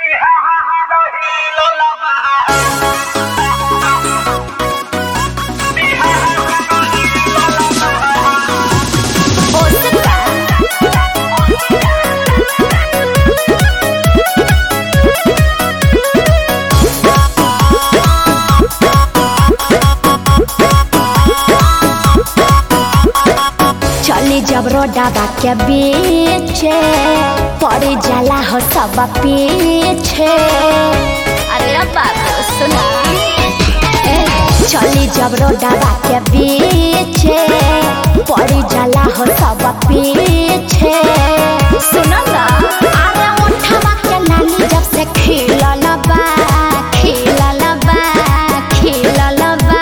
चली जब रोडाबा के बीचे पड़ी जाला हो सब पीछे अरे बाबू सुना ए, चली जब रोडाबा के बीचे पड़ी जाला हो सब पीछे सुनो ना अरे उठवा के लाली जब से खिलल बा खिलल बा खिलल बा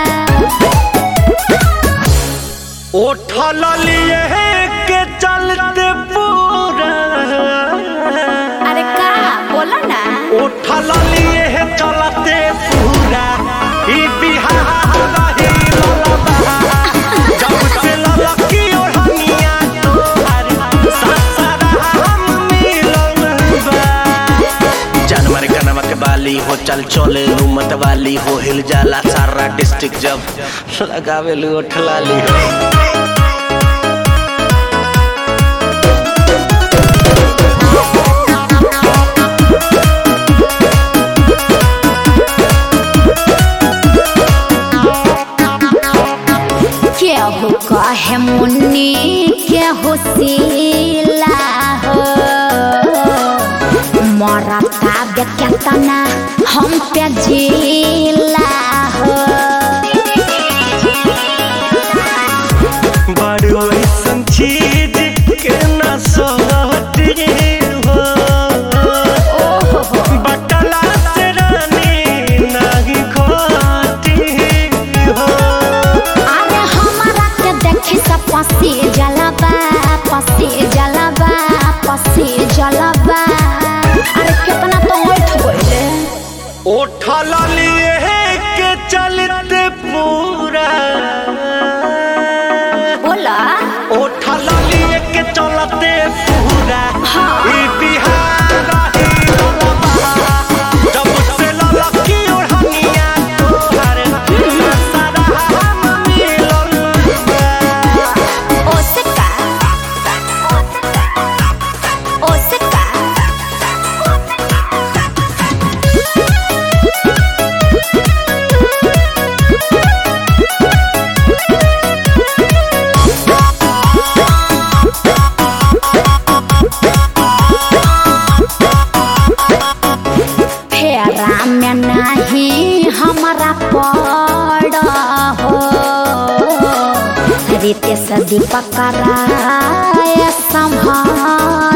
उठल लिए के चलते पूरा अरे का बोला ना उठल लिए चलते पूरा ई बिहार ही ललबा जब से ललकी ओढ़निया तोहर ससरा हम मिलल बा जानवर का नमक वाली हो चल चले मत वाली हो हिल जाला सारा डिस्ट्रिक्ट जब लगावे लू उठलाली हो केहू कहे मुन्नी केहू सीला हो मरता बेकेतना हम पे जिला हो बड़ो ऐसन चीज के न सोहती हो बटला से रानी नहीं खोती हो अरे हमारा के देखी सब पसी जलबा पसी जलबा पसी जलबा अरे कितना तो उठ गइले उठल लिए के चलते पूरा बोला उठल लिए के चलते पूरा हाँ। ई बिहार ही ललबा। जब से ललकी ओढ़निया तोहर सारा हम मिलल बा। ओसका ओसका फेरा में नहीं हमारा पड़ हो रीते से दीपक राय संभाल